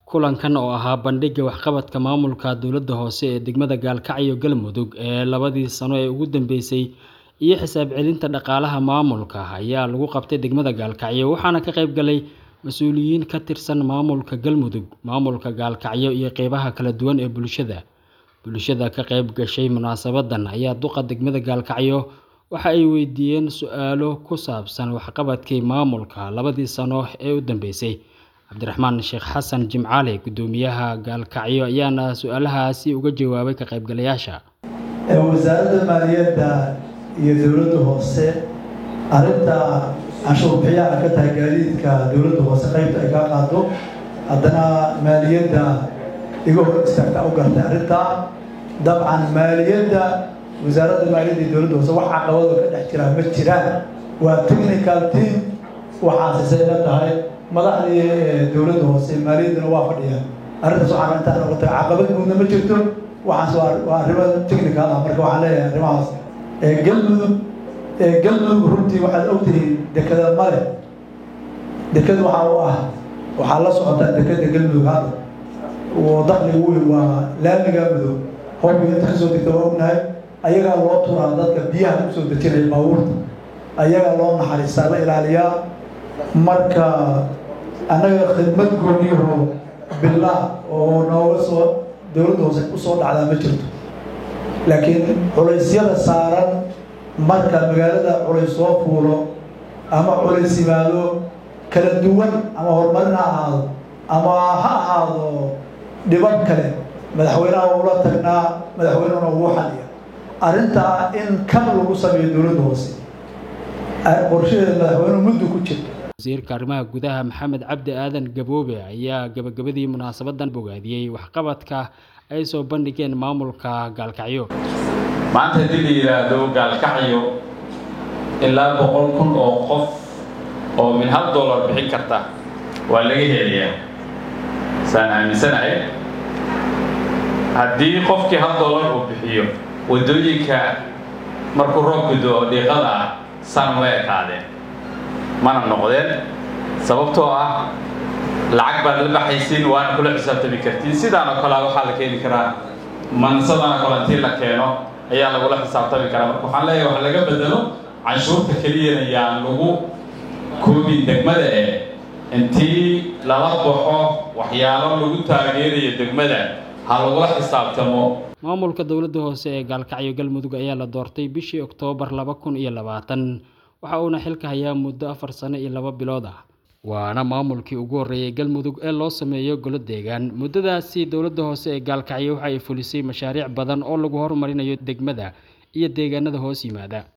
Kulankan oo ahaa bandhigga waxqabadka maamulka dowladda hoose ee degmada Gaalkacyo Galmudug ee labadii sano ee ugu dambeysay iyo xisaab celinta dhaqaalaha maamulka ayaa lagu qabtay degmada Gaalkacyo waxaana ka qayb galay mas'uuliyiin ka tirsan maamulka Galmudug, maamulka Gaalkacyo iyo qeybaha kala duwan ee bulshada. Bulshada ka qayb gashay munaasabaddan ayaa duqa degmada Gaalkacyo waxa ay weydiiyeen su'aalo ku saabsan waxqabadkii maamulka labadii sano ee u dambeysay. Cabdiraxmaan Sheekh Xasan Jimcaale guddoomiyaha Gaalkacyo ayaana su'aalahaasi uga jawaabay ka qaybgalayaasha. wasaaradda maaliyadda iyo dowladda hoose arrinta canshuur bixiyaha ka tahay gaadiidka dowladda hoose qaybta ay ka qaado haddana maaliyadda iga hor istaagta u gartay arrintaa dabcan maaliyadda wasaaradda maaliyadda iyo dowladda hoose wax caqabado ka dhex jira ma jiraan waa technical team waxaasisay la tahay madaxdii dowladda hoose maaliyaddana waa fadhiyaan arrintaas waxaan intaan oga tahay caqabad guudna ma jirto waxaas waa arrimo technical ah marka waxaan leeyahay arrimahaas galmudug galmudug runtii waxaad ogtihiin dekada male dekada waxaa u ah waxaa la socotaa dekada galmudug hadda oo dakhliga weyn waa laamiga mudug hobbi inta kasoo degta waa ognahay ayagaa loo turaa dadka biyaha usoo dejinaya baabuurta ayagaa loo naxariistaa la ilaaliyaa marka annaga khidmad gooniyaho bilaa oo nooga soo dowladda hoose usoo dhacdaa ma jirto laakiin culaysyada saaran marka magaalada culays soo fuulo ama culays yimaado kala duwan ama horumarin ha ahaado ama ha ahaado dhibab kale madaxweynaha ula tagnaa madaxweynehuna ugu xaliya arrintaa in kan lagu sameeyo dowladda hoose qorshaheeda madaxweynuhu muddo ku jirto wasiirka arrimaha gudaha maxamed cabdi aadan gaboobe ayaa gabagabadii munaasabaddan bogaadiyey waxqabadka ay soo bandhigeen maamulka gaalkacyo maanta haddii la yidhaahdo gaalkacyo ilaa boqol kun oo qof oo min hal dollar bixin karta waa laga helayaa saan aaminsanahay haddii qofkii hal dollar uu bixiyo waddooyinka markuu roobka do-o dhiiqada ah san way ekaadeen mana noqdeen sababtoo ah lacag baad la baxaysiin waana kula xisaabtami kartiin sidaan oo kale waxaa la keeni karaa mansadana kale intii la keeno ayaa lagula xisaabtami karaa marka waxaan leeyahay wax laga bedelo canshuurta keliyana yaan lagu koobin degmada ee intii lala baxo waxyaalo lagu taageerayo degmada ha lagula xisaabtamo maamulka dowladda hoose ee gaalkacyo galmudug ayaa la doortay bishii oktoobar laba kun iyo labaatan waxa uuna xilka hayaa muddo afar sano iyo laba bilood ah waana maamulkii ugu horreeyay galmudug ee loo sameeyo golo deegaan muddadaasi dowladda hoose ee gaalkacyo waxa ay fulisay mashaariic badan oo lagu horumarinayo degmada iyo deegaanada hoos yimaada